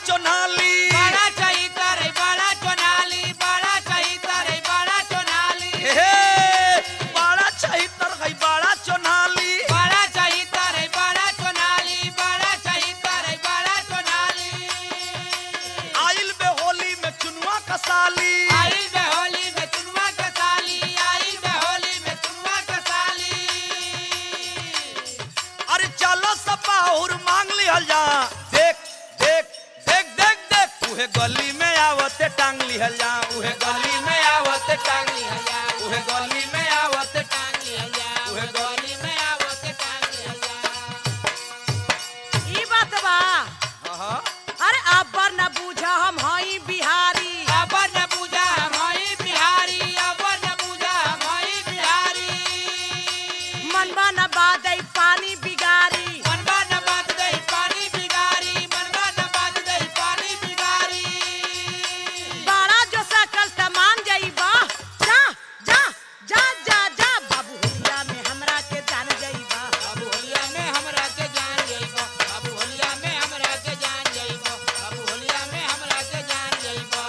चोनाली बड़ा चहितर है बड़ा चोनाली बड़ा चहितर है बड़ा चोनाली हे बड़ा चहितर है बड़ा चोनाली बड़ा चहितर है बड़ा चोनाली बड़ा चहितर है बड़ा चोनाली आइल बे होली में चुनुआ कसाली आई बे होली में चुनवा के साली आई बे होली में चुनवा के साली अरे चलो सपा और मांग लिहल जा देख देख देख देख देख उहे गली में आवते टांग लिहल जा उहे गली में आवत टांगी हया उहे गली में आवत टांगी हया उहे गोली में आवत टांगी हया ई बात बा हाँ अरे अब न बूझा हम हई बिहारी अबर न पूजा हमारी बिहारी अबर न पूजा हमारी बिहारी मनवा न बादई पानी बिगारी मनवा न बात दे पानी बिगारी मनवा न बात दे पानी बिगारी बड़ा जो सकल तमान जईबा जा जा जा जा जा बाबू हुलिया में हमरा के जान जईबा बाबू होलिया में हमरा के जान जइबो बाबू होलिया में हमरा के जान जइबो बाबू होलिया में हमरा के जान जइबो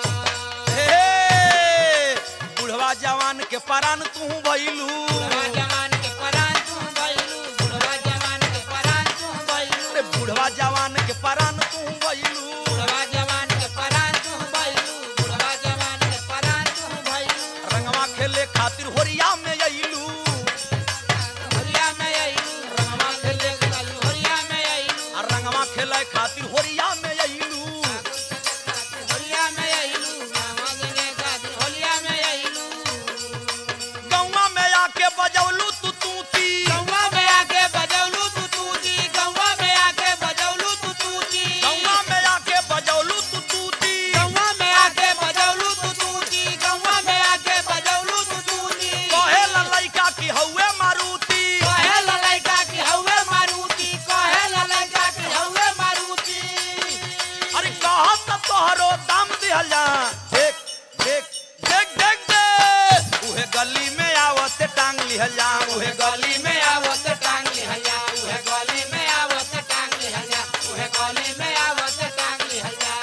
हे बुढ़वा जवान के परान तू भइलू बुढ़वा जवान के परान तू भइलू बुढ़वा जवान के परान तू भइलू अरे बुढ़वा जवान के परान तू भइलू बुढ़वा जवान के परान तू भइलू बुढ़वा जवान के परान तू भइलू रंगवा खेले खातिर होरिया में अइलू होलिया में आइलू रंगवा खेले कल होलिया में आइलू आ रंगवा खेले खातिर होरिया में अइलू होलिया में आइलू रंगवा खेले कल होलिया में आइलू गौवा में आके बजौलू तू तूती गौवा में आके बजौलू तू तूती गौवा में आके बजौलू तू तूती गौवा में आके बजौलू तू तूती गौवा में आके बजौलू तू तूती गौवा में आके बजौलू तू तूती कहे ला लइका की हउए मारुति कहे ललैका की हौवे मारुति कहे ललैका की हौवे मारुति अरे कहा त तोहरो दाम दिहल जा देख देख देख देख दे उहे गली में आवत टांग लिहल जा उहे गली में आवत टांग लिहया उहे गली में आवत टांग लिहया उहे गली में आवत टांग लिहया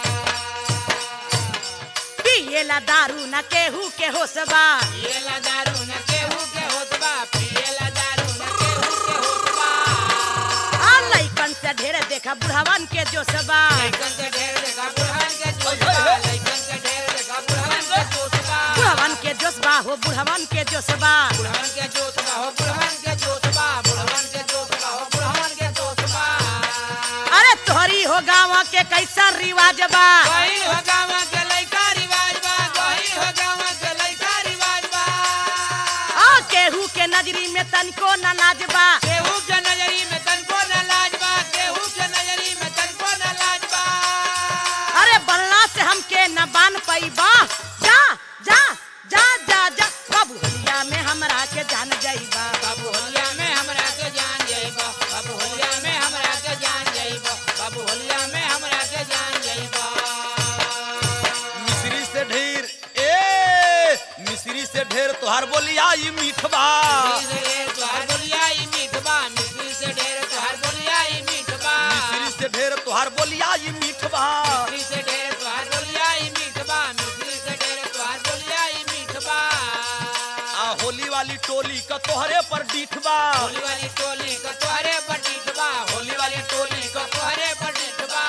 पिएला दारू न केहू के होसबा पिएला दारू न केहू के होत बा पिएला दारू न केहू के होत बा आ लइकन से ढेर देखा बुढ़वन के जोसबा लइकन के ढेर देखा बुढ़वन के जोश बा लइकन के ढेर देखा बुढ़वन के जोश बा बुढ़वन के जोसबा हो बुढ़वन के जोसबा बुढ़वन के जोश बा हो बुढ़वन के जोश बा बुढ़वन के जोश बा हो बुढ़वन के जोश बा अरे तोहरी हो गाँव के कैसा रिवाज बा गहिल हो गाँव के लइका रिवाज बा गहिल हो गाँव के लइका रिवाज बा आ केहू के नजरी में तनको न नाज बा केहू के नजरी में तनको न लाज बा केहू के नजरी में तनको न लाज बा अरे बल्ला से हमके न बान पैबा जा जा जा जा जा बाबू हुलिया में हमरा के जान जाइबा बाबू होलिया में हमरा के जान जाइबो बाबू होलिया में हमरा के जान जाइबो बाबू होलिया में हमरा के जान जाइबो मिश्री से ढेर ए मिश्री से ढेर तोहार बोलिया ई मीठबा मिश्री से ढेर तोहार बोलिया ई मीठ बा मिश्री से ढेर तोहार बोलिया ई मीठ बा मिश्री से ढेर तोहार बोलिया ई मीठबा मिश्री से ढेर तोहार बोलिया ई मीठ बा मिश्री से ढेर तोहार बोलिया ई मीठ बा आ होली वाली टोली का तोहरे पर डीठबा होली वाली टोली का तोहरे पर डीठबा होली वाली टोली का तोहरे पर डीठबा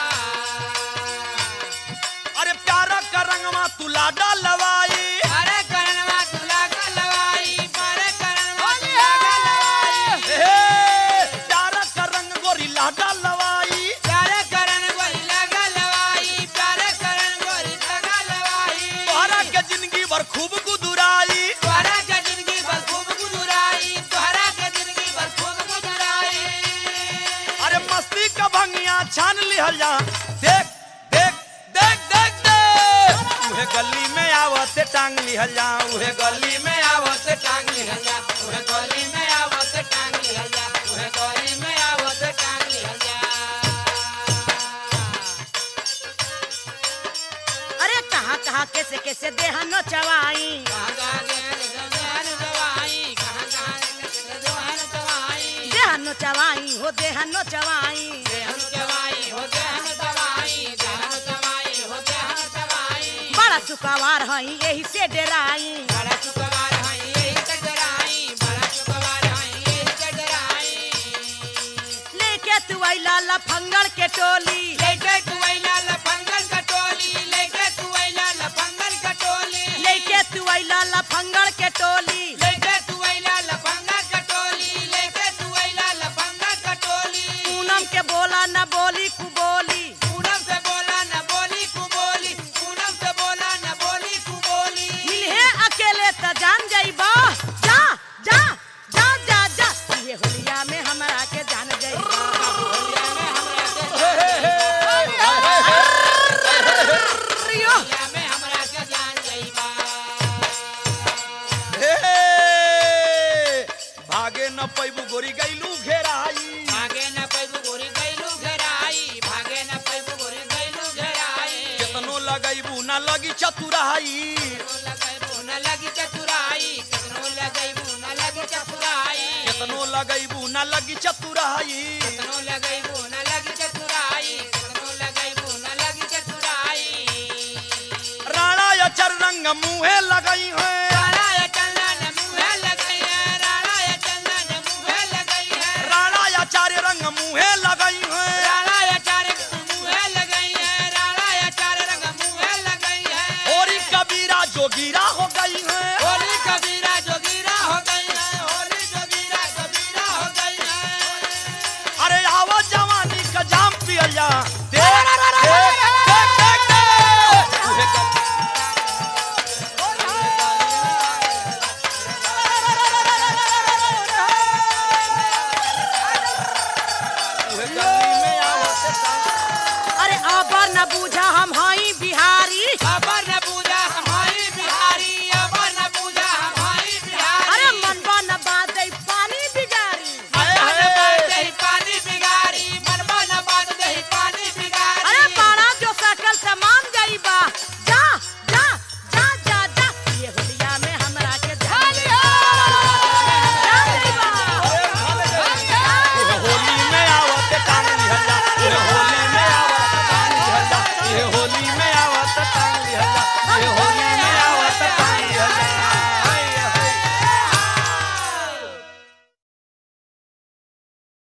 अरे प्यारा का रंगवा तू लाडा लवाई अरे करनवा तुला का लवाई अरे करनवा तुला का लवाई ए प्यारा का रंग गोरी लाडा लवाई प्यारे करन गोरी लगा लवाई प्यारे करन गोरी लगा लवाई तोहरा के जिंदगी भर खूब गुदुराई तोहरा के जिंदगी भर खूब गुजराई तोहरा के जिंदगी भर खूब गुजराई अरे मस्ती का भंगिया छान लिहल जा देख देख देख देख देख उहे गली में आवत टांग लिहल जा उहे गली में आवत टांग लिहया उहे गली में आवत टांग लिहया उहे गली में आवत टांग लिहया अरे कहाँ कहाँ कैसे कैसे देह नो चवाई कहाँ कहाँ गए जवान दवाई कहाँ कहाँ जवान दवाई देह नो चवाई हो देह नो चवाई देहन दवाई हो देहन दवाई सुकवार हई यही से डेराई बड़ा सुखवार हैं यही चढ़ाई बड़ा सुखवार हैं यही चढ़ाई लेके तू अइला लफंगड़ के टोली लेके तू अइला लफंगन का टोली लेके तू अइला लफंगन का टोली लेके तू अइला लफंगड़ के टोली लेके तू अइला लफंगन का टोली लेके तू अइला लफंगन का टोली पूनम के बोला न बोली कु बोली पूनम से बोला न बोली कु बोली पूनम से बोला न बोली कु बोली मिलहे अकेले त जान जाइबा जा जा जा जा जा ये होलिया में हमरा के जान जाइबा होलिया में हमरा के रियो होलिया में हमरा के जान जाइबा हे भागे न पैबू गोरी गैलू घेराई भागे न पैबू गोरी गैलू घेराई भागे न पैबू गोरी गैलू घेराई केतनो लगैबू न लगी चतुराई केतनो लगैबू न लगी चतुराई केतनो लगैबू न लगी चतुराई केतनो लगैबू न लगी चतुराई केतनो लगैबू न लगी चतुराई केतनो लगैबू न लगी चतुराई राणा अचर रंग मुहे लग